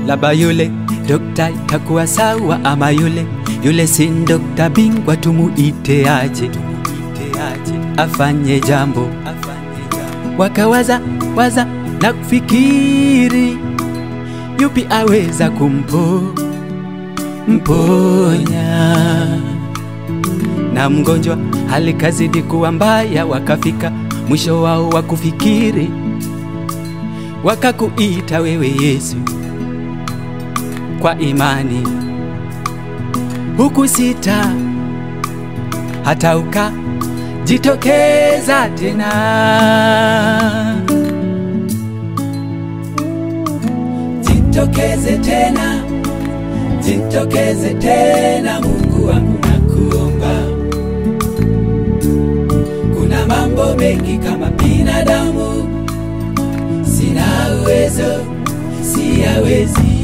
laba yule dokta itakuwa sawa, ama yule yule si dokta bingwa, tumuite aje, afanye jambo. Wakawaza waza na kufikiri, yupi aweza kumpo mponya na mgonjwa hali kazidi kuwa mbaya, wakafika mwisho wao wa kufikiri, wakakuita wewe Yesu kwa imani, huku sita hata ukajitokeza tena. Jitokeze tena, jitokeze tena, Mungu wangu nakuomba. Kuna mambo mengi kama binadamu sina uwezo, siyawezi.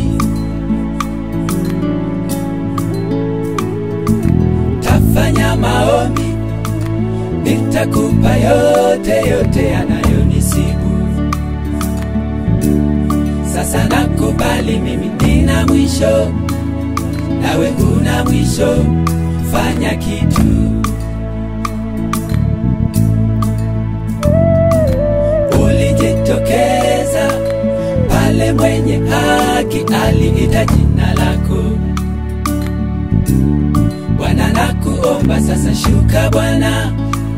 Tafanya maombi, nitakupa yote yote yanayonisibu. Sasa nakubali mimi nina mwisho, nawe huna mwisho. Fanya kitu ulijitokeza pale mwenye haki aliita jina lako. Bwana nakuomba sasa, shuka Bwana,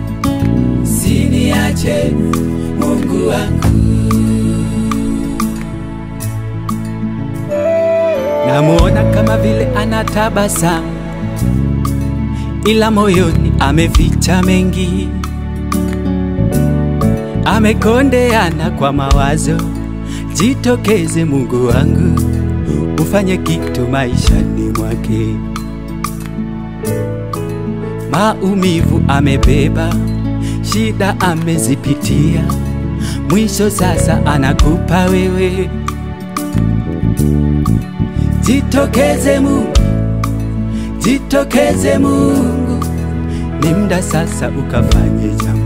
siniache Mungu wangu. Namuona kama vile anatabasamu, ila moyoni ameficha mengi amekondeana kwa mawazo. Jitokeze Mungu wangu, ufanye kitu maishani mwake. Maumivu amebeba, shida amezipitia, mwisho sasa anakupa wewe. Jitokeze Mungu, jitokeze Mungu, ni muda sasa ukafanye jambo.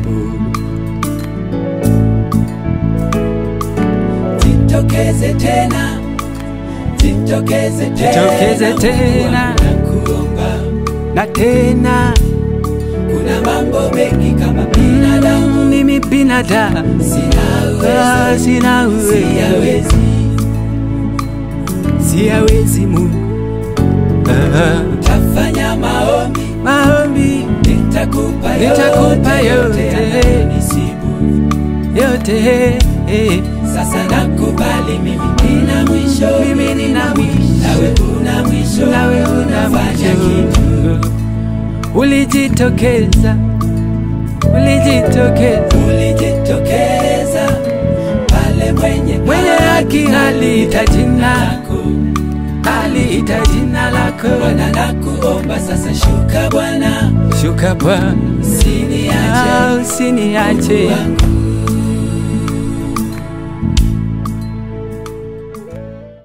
Jitokeze tena, jitokeze tena, Jitokeze tena. nakuomba. na tena Kuna mambo mengi kama binadamu, mimi binadamu sina ah, uwezo, sina uwezo, siyawezi, siyawezi Mungu Ah, tafanya maombi, maombi nitakupa Nitakupa yote, yote. yanayonisibu. yote eh, Sasa nakubali mimi nina mwisho, Mimi nina mwisho. nawe una mwisho, nawe una fanya kitu mwisho. Ulijitokeza, ulijitokeza ulijitokeza pale mwenye mwenye haki aliita jina, lako aliita jina lako. Bwana nakuomba sasa, shuka Bwana, Shuka Bwana, usiniache ah, usiniache wangu